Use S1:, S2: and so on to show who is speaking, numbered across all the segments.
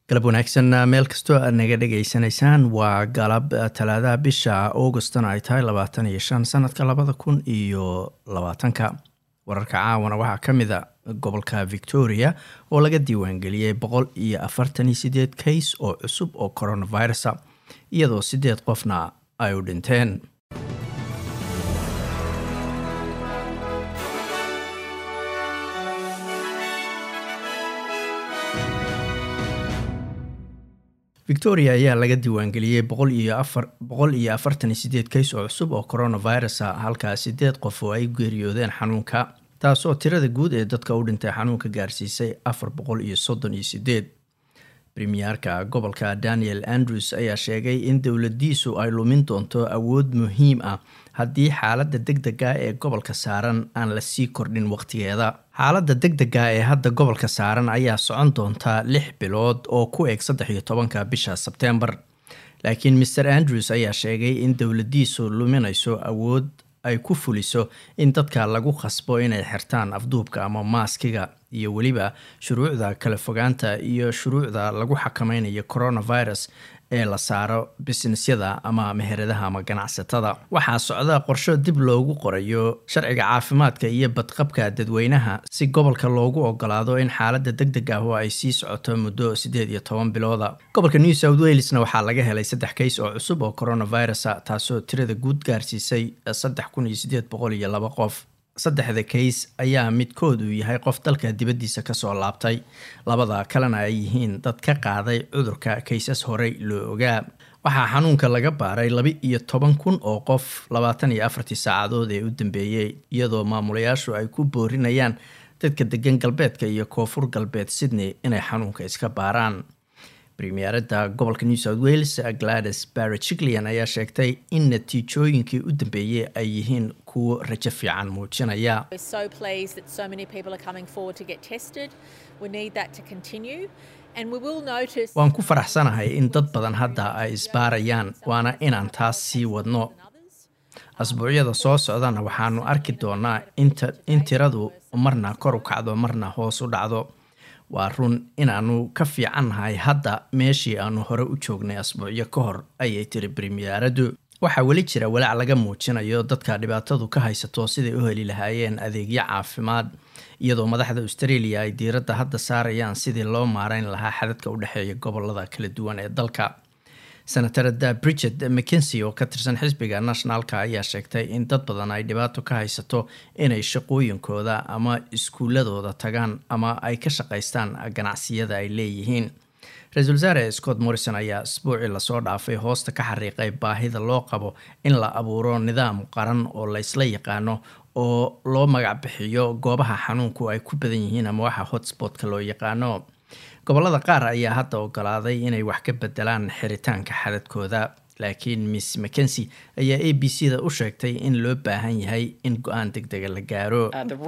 S1: galab wanaagsan meel kastoo aad naga dhagaysanaysaan waa galab talaadaha bisha augustna ay tahay labaatan iyo shan sanadka labada kun iyo labaatanka wararka caawana waxaa ka mid a gobolka victoria oo laga diiwaangeliyey boqol iyo afartan iyo sideed kays oo cusub oo coronavirusa iyadoo sideed qofna ay u dhinteen victoria ayaa laga diiwaangeliyey boqol iyo afar boqol iyo afartan iyo sideed kays oo cusub oo coronavirusa halkaa sideed qof oo ay geeriyoodeen xanuunka taasoo tirada guud ee dadka u dhintay xanuunka gaarsiisay afar boqol iyo soddon iyo sideed premierka gobolka daniel andrews ayaa sheegay in dowladiisu ay lumin doonto awood muhiim ah haddii xaaladda deg dega ee gobolka saaran aan la sii kordhin waqtigeeda xaaladda deg dega ee hadda gobolka saaran ayaa socon doontaa lix bilood oo ku eg saddex iyo tobanka bisha sebtembar laakiin maer andrews ayaa sheegay in dowladiisu luminayso awood ay ku fuliso in dadka lagu khasbo inay xirtaan afduubka ama maaskiga iyo weliba shuruucda kala fogaanta iyo shuruucda lagu xakameynayo coronavirus ee la saaro bisnisyada ama meheradaha ama ganacsatada waxaa socda qorsho dib loogu qorayo sharciga caafimaadka iyo badqabka dadweynaha si gobolka loogu ogolaado in xaaladda deg deg ah oo ay sii socoto muddo siddeed iyo toban bilooda gobolka new south walesna waxaa laga helay saddex kays oo cusub oo coronavirusa taasoo tirada guud gaarsiisay saddex kun iyo sideed boqol iyo laba qof saddexda kays ayaa midkood uu yahay qof dalka dibaddiisa kasoo laabtay labada kalena ay yihiin dad ka qaaday cudurka kaysas horey loo ogaa waxaa xanuunka laga baaray laba iyo toban kun oo qof labaatan iyo afartii saacadood ee u dambeeyey iyadoo maamulayaashu ay ku boorinayaan dadka degan galbeedka iyo koonfur galbeed sydney inay xanuunka iska baaraan premierada gobolka new south wales glades barrechiklian ayaa sheegtay in natiijooyinkii u dambeeyey ay yihiin kuwo rajo fiican muujinaya waan ku faraxsanahay in dad badan hadda ay isbaarayaan waana inaan taas sii wadno asbuucyada soo socdana waxaanu arki doonaa in tiradu marna kor u kacdo marna hoos u dhacdo waa run inaanu ka fiicannahay hadda meeshii aanu hore u joognay asbuucyo ka hor ayay tiri premieradu waxaa weli jira walaac laga muujinayo dadka dhibaatadu ka haysato siday u heli lahaayeen adeegyo caafimaad iyadoo madaxda australia ay diiradda hadda saarayaan sidii loo maareyn lahaa xadadka u dhexeeya gobolada kala duwan ee dalka senatarada bridget mckensi oo ka tirsan xisbiga nationalka ayaa sheegtay in dad badan ay dhibaato ka haysato inay shaqooyinkooda ama iskuuladooda tagaan ama ay ka shaqaystaan ganacsiyada ay leeyihiin ra-iisul wasaare scott morrison ayaa isbuucii lasoo dhaafay hoosta ka xariiqay baahida loo qabo in la abuuro nidaam qaran oo laysla yaqaano oo loo magac bixiyo goobaha xanuunku ay ku badan yihiin ama waxa hotspotka loo yaqaano gobolada qaar ayaa hadda ogolaaday inay wax ka bedelaan xiritaanka xadadkooda laakiin miss mckensi ayaa a b c da u sheegtay in loo baahan yahay in go-aan deg dega la gaaro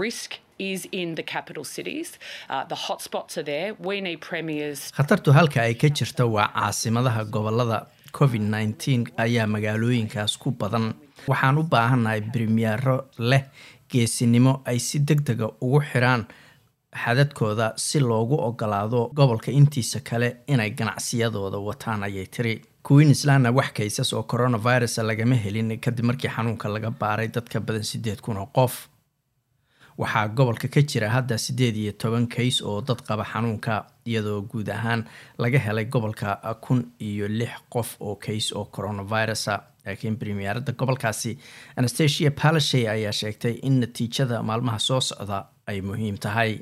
S1: khatartu halka ay ka jirta waa caasimadaha gobolada covid nneteen ayaa magaalooyinkaas ku badan waxaan u baahannahay bremiero leh geesinimo ay si deg dega ugu xiraan xadadkooda si loogu ogolaado gobolka intiisa kale inay ganacsiyadooda wataan ayay tiri queenslandna wax kaysas oo coronavirus lagama helin kadib markii xanuunka laga baaray dadka badan sideed kun oo qof waxaa gobolka ka jira hadda siddeed iyo toban kays oo dad qaba xanuunka iyadoo guud ahaan laga helay gobolka kun iyo lix qof oo kays oo coronavirusa laakiin premierada gobolkaasi anastasia palashay ayaa sheegtay in natiijada maalmaha soo socda ay muhiim tahay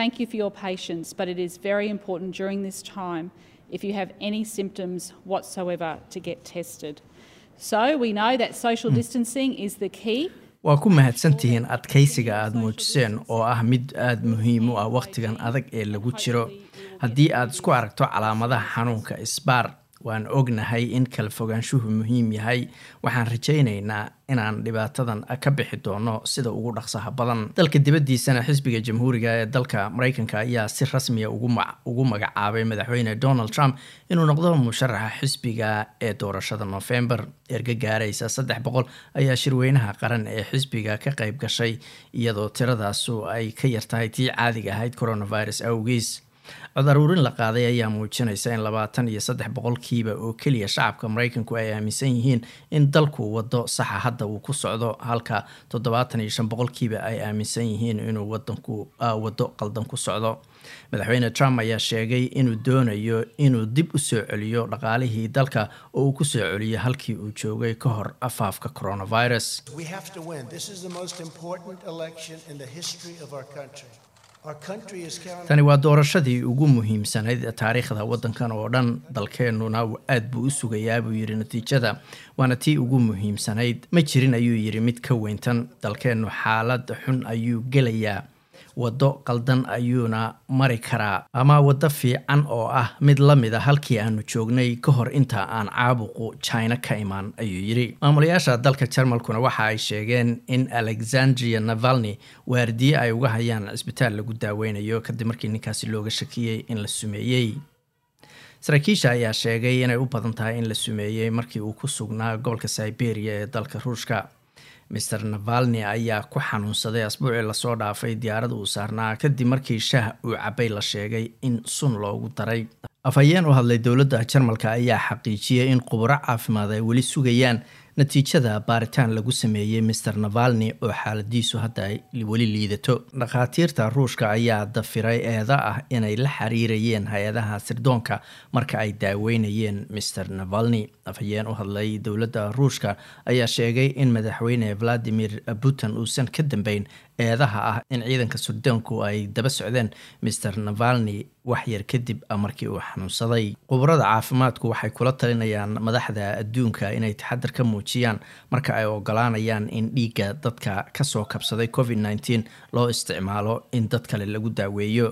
S2: if you have any symptoms whatsoever to get tested. So we know that social distancing is the key.
S1: waa ku mahadsantihiin adkaysiga aada muujiseen oo ah mid aada muhiim u ah wakhtigan adag ee lagu jiro haddii aad isku aragto calaamadaha xanuunka isbaar waan ognahay in kala fogaanshuhu muhiim yahay waxaan rajaynaynaa inaan dhibaatadan ka bixi doono sida ugu dhaqsaha badan dalka dibaddiisana xisbiga jamhuuriga ee dalka mareykanka ayaa si rasmiya ugu magacaabay madaxweyne donald trump inuu noqdo musharaxa xisbiga ee doorashada november erga gaaraysa saddex boqol ayaa shirweynaha qaran ee xisbiga ka qayb gashay iyadoo tiradaasu ay ka yartahay tii caadiga ahayd coronavirus awgiis cod aruurin la qaaday ayaa muujinaysa in labaatan iyo saddex boqolkiiba oo keliya shacabka maraykanku ay aaminsan yihiin in dalku wado saxa hadda uu ku socdo halka toddobaatan iyo shan boqolkiiba ay aaminsan yihiin inuu wadanku wado qaldan ku socdo madaxweyne trump ayaa sheegay inuu doonayo inuu dib u soo celiyo dhaqaalihii dalka oo uu ku soo celiyo halkii uu joogay ka hor afaafka coronavirus tani waa doorashadii ugu muhiimsanayd taariikhda waddankan oo dhan dalkeennuna aad buu u sugayaa buu yidhi natiijada waana tii ugu muhiimsanayd ma jirin ayuu yidhi mid ka weyntan dalkeennu xaalad xun ayuu gelayaa waddo qaldan ayuuna mari karaa ama waddo fiican oo ah mid la mid a halkii aanu joognay ka hor inta aan caabuqu china ka imaan ayuu yidhi maamulayaasha dalka jarmalkuna waxa ay sheegeen in alexandria navalni waardiye ay uga hayaan cisbitaal lagu daaweynayo kadib markii ninkaasi looga shakiyey in la sumeeyey saraakiisha ayaa sheegay inay u badan tahay in la sumeeyey markii uu ku sugnaa gobolka siberia ee dalka ruushka maer navalni ayaa ku xanuunsaday asbuucii lasoo dhaafay diyaarad uu saarnaa kadib markii shaah uu cabay la sheegay in sun loogu daray afhayeen u hadlay dowladda jarmalka ayaa xaqiijiyey in khuburo caafimaad ay weli sugayaan natiijada baaritaan lagu sameeyey maer navalni oo xaaladiisu hadda ay weli liidato dhakhaatiirta ruushka ayaa dafiray eeda ah inay la xiriirayeen hay-adaha sirdoonka marka ay daaweynayeen maer navalni afhayeen u hadlay dowladda ruushka ayaa sheegay in madaxweyne valadimir putin uusan ka dambeyn eedaha ah in ciidanka sirdoonku ay daba socdeen maer navalni waxyar kadib markii uu xanuunsaday khubarada caafimaadku waxay kula talinayaan madaxda adduunka inay taxadar ka muujiyaan marka ay ogolaanayaan in dhiigga dadka kasoo kabsaday covid nteen loo isticmaalo in dad kale lagu daaweeyo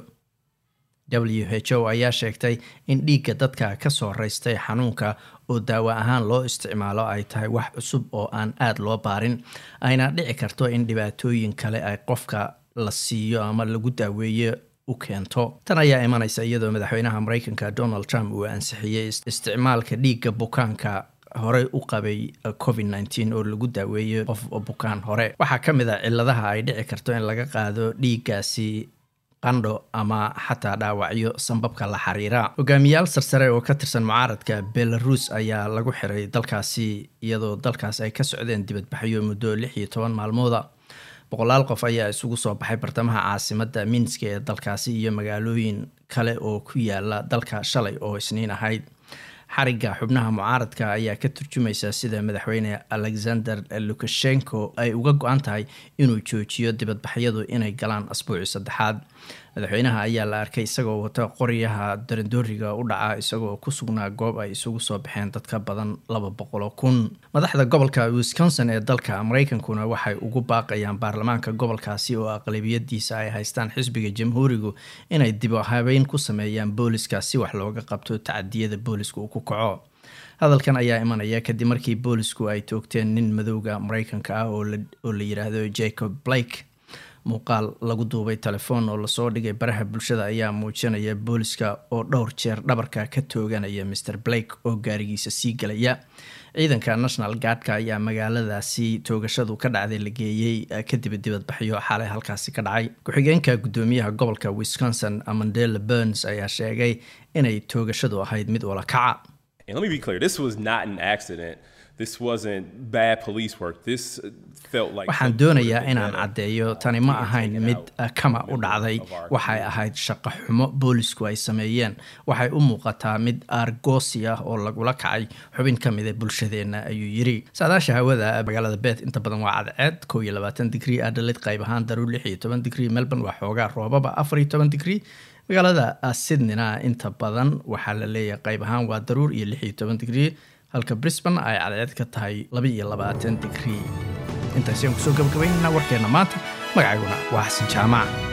S1: w h o ayaa sheegtay in dhiigga dadka kasoo raystay xanuunka oo daawo ahaan loo isticmaalo ay tahay wax cusub oo aan aada loo baarin ayna dhici karto in dhibaatooyin kale ay qofka la siiyo ama lagu daaweeyo u keento tan ayaa imanaysa iyadoo madaxweynaha mareykanka donald trump uu ansixiyey isticmaalka dhiigga bukaanka horey u qabay covid nteen oo lagu daaweeyo qof bukaan hore waxaa ka mid a ciladaha ay dhici karto in laga qaado dhiiggaasi qandho ama xataa dhaawacyo sanbabka la xiriira hogaamiyaal sarsare oo ka tirsan mucaaradka belarus ayaa lagu xiray dalkaasi iyadoo dalkaas ay ka socdeen dibadbaxyo muddo lix iyo toban maalmooda boqolaal qof ayaa isugu soo baxay bartamaha caasimada minska ee dalkaasi iyo magaalooyin kale oo ku yaala dalka shalay oo isniin ahayd xarigga xubnaha mucaaradka ayaa ka turjumaysa sida madaxweyne alexander lukashenko ay uga go-an tahay inuu joojiyo dibadbaxyadu inay galaan asbuuci saddexaad madaxweynaha ayaa la arkay isagoo wata qoryaha darandooriga u dhaca isagoo ku sugnaa goob ay isugu soo baxeen dad ka badan laba boqoloo kun madaxda gobolka wisconsin ee dalka mareykankuna waxay ugu baaqayaan baarlamaanka gobolkaasi oo aqlabiyadiisa ay haystaan xisbiga jamhuurigu inay dib habeyn ku sameeyaan booliska si wax looga qabto tacadiyada booliska uu ku kaco hadalkan ayaa imanaya kadib markii boolisku ay toogteen nin madowga mareykanka ah oo la yiraahdo jacob blake muuqaal lagu duubay telefoon oo lasoo dhigay baraha bulshada ayaa muujinaya booliska oo dhowr jeer dhabarka ka tooganaya maer blake oo gaarigiisa sii galaya ciidanka national guardka ayaa magaaladaasi toogashadu ka dhacday la geeyey kadib dibadbaxyo xalay halkaasi ka dhacay ku-xigeenka gudoomiyaha gobolka wisconsin amandela burns ayaa sheegay inay toogashadu ahayd mid wala kaca waxaan doonayaa inaan caddeeyo tani ma ahayn mid kama u dhacday waxay ahayd shaqo xumo boolisku ay sameeyeen waxay u muuqataa mid aargoosi ah oo lagula kacay xubin ka mida bulshadeenna ayuu yiri saadaasha hawada magaalada bet inta badan waa cadceed kow iyo labaatan digrii adhalid qayb ahaan daruur lix iyo toban digrii melbourne waa xoogaa roobaba afar iyo toban digrii magaalada sydneyna inta badan waxaa la leeyahay qayb ahaan waa daruur iyo lix iyo toban digrii halka brisbane ay cadceed ka tahay laba iyo labaatan digrii intaasi aan kusoo gabagabaynayna warkeenna maanta magacayguna waa xasan jaamac